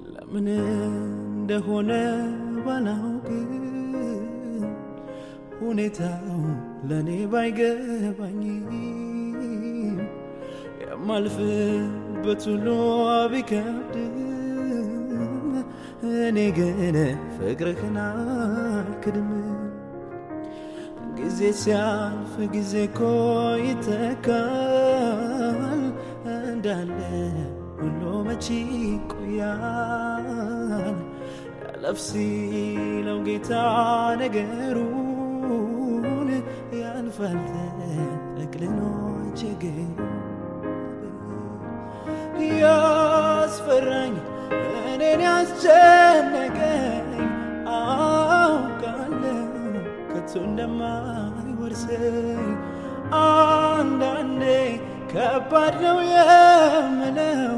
ለምን እንደሆነ ባላውቅም ሁኔታው ለእኔ ባይገባኝም የማልፍበት ሁሉ ቢከብድም እኔ ግን ፍቅርህን አልክድም። ጊዜ ሲያልፍ ጊዜ እኮ ይተካል እንዳለ ሁሉ መቼ ይቆያል? ያለፍ ሲለው ጌታ ነገሩን ያልፋል ተጠቅልሎ ችግሩ ያስፈራኝ እኔን ያስጨነቀኝ አውቃለሁ ከቶ እንደማይወርሰኝ አንዳንዴ ከባድ ነው የምለው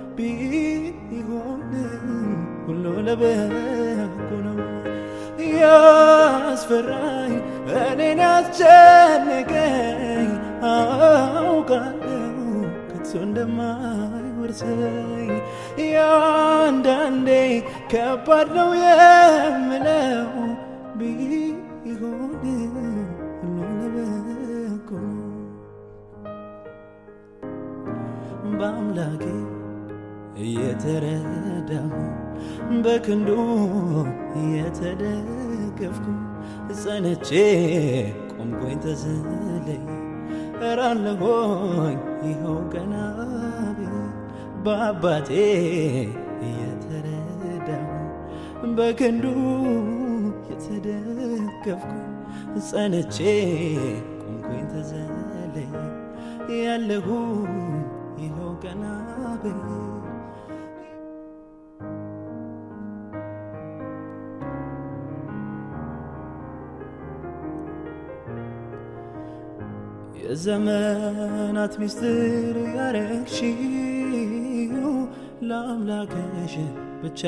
ቢሆንም ሁሉ ለበጎ ነው። ያስፈራኝ እኔን ያስጨነቀኝ አውቃለሁ ከቶ እንደማይወርሰኝ ያንዳንዴ ከባድ ነው የምለው ቢሆንም ሁሉ ለበጎ ነው። በአምላኬ እየተረዳሁ በክንዱ እየተደገፍኩ ጸንቼ ቆምኩኝ ተዘለይ እራለሆኝ ይኸው ቀና ብዬ በአባቴ እየተረዳሁ በክንዱ የተደገፍኩ ጸንቼ ቆምኩኝ ተዘለይ ያለሁ ይኸው ቀና ብዬ የዘመናት ሚስጥር ያረግሽው ለአምላክሽ ብቻ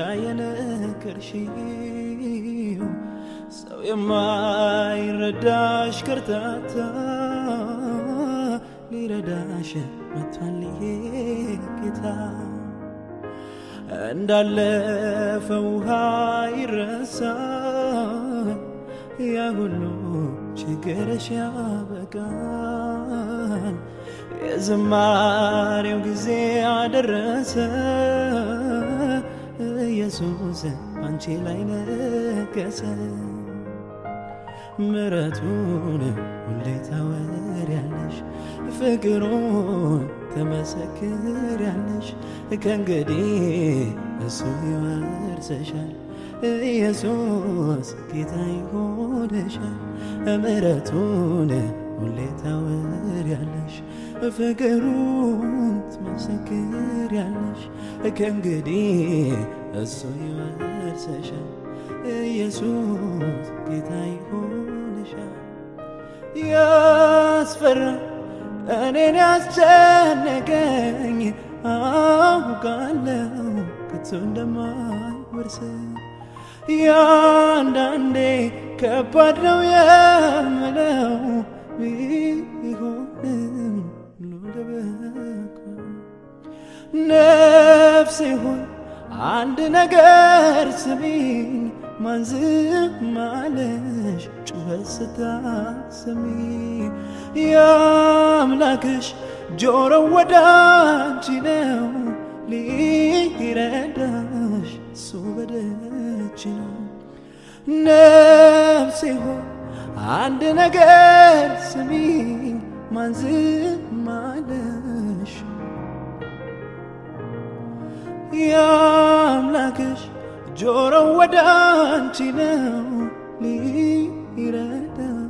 የነገርሽው ሰው የማይረዳሽ ከርታታ ሊረዳሽ መጥቷል ይሄ ጌታ እንዳለፈ ውሃ ይረሳል ያ ሁሉ ችግርሽ ያበቃል። የዝማሬው ጊዜ አደረሰ። ኢየሱስ አንቺ ላይ ነገሰ። ምረቱን ሁሌ ታወሪያለሽ፣ ፍቅሩን ትመሰክሪያለሽ። ከእንግዲህ እሱ ይወርሰሻል። ኢየሱስ ጌታ ይሆንሻል። ምሕረቱን ሁሌ ታወሪያለሽ፣ ፍቅሩን ትመሰክሪያለሽ። ከእንግዲህ እሱ ይወርሰሻል። ኢየሱስ ጌታ ይሆንሻል። ያስፈራ እኔን ያስጨነቀኝ አውቃለሁ ከቶ እንደማይወርሰኝ ያንዳንዴ ከባድ ነው የምለው ቢሆንም ሁሉ ለበጎ ነፍሴ ሆይ አንድ ነገር ስሚኝ ማን ዝም አለሽ ጩኸት ስታሰሚ የአምላክሽ ጆሮ ወደ አንቺ ነው ሊረዳሽ እሱ በደጅ ነው ነፍሴ ሆይ አንድ ነገር ስሚኝ ማን ዝም አለሽ የአምላክሽ ጆሮ ወደ አንቺ ነው ሊረዳሽ